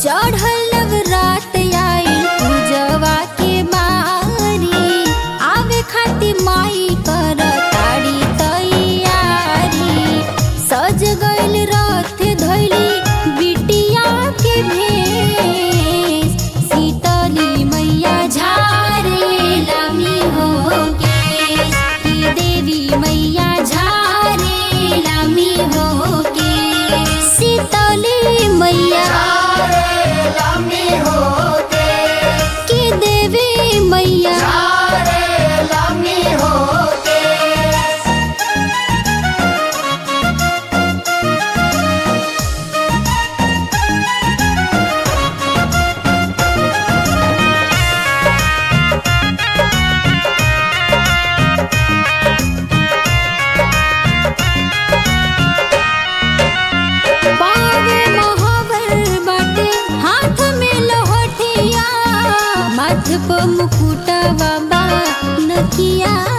चढ़ल नवरात आइल पूजवा के बारी आवे खातिर माई कर ताड़ी तैयारी सज गइल रथ धइली बिटिया के भेष सीतली मैया झारे लामी हो केश की देवी मैया झारे लामी हो केश सीतली मैया लामी होके की देवी मैया लामी होके पावे महावर बाटे हाथ में लहठिया माथ पर मुकुटा बाबा नकिया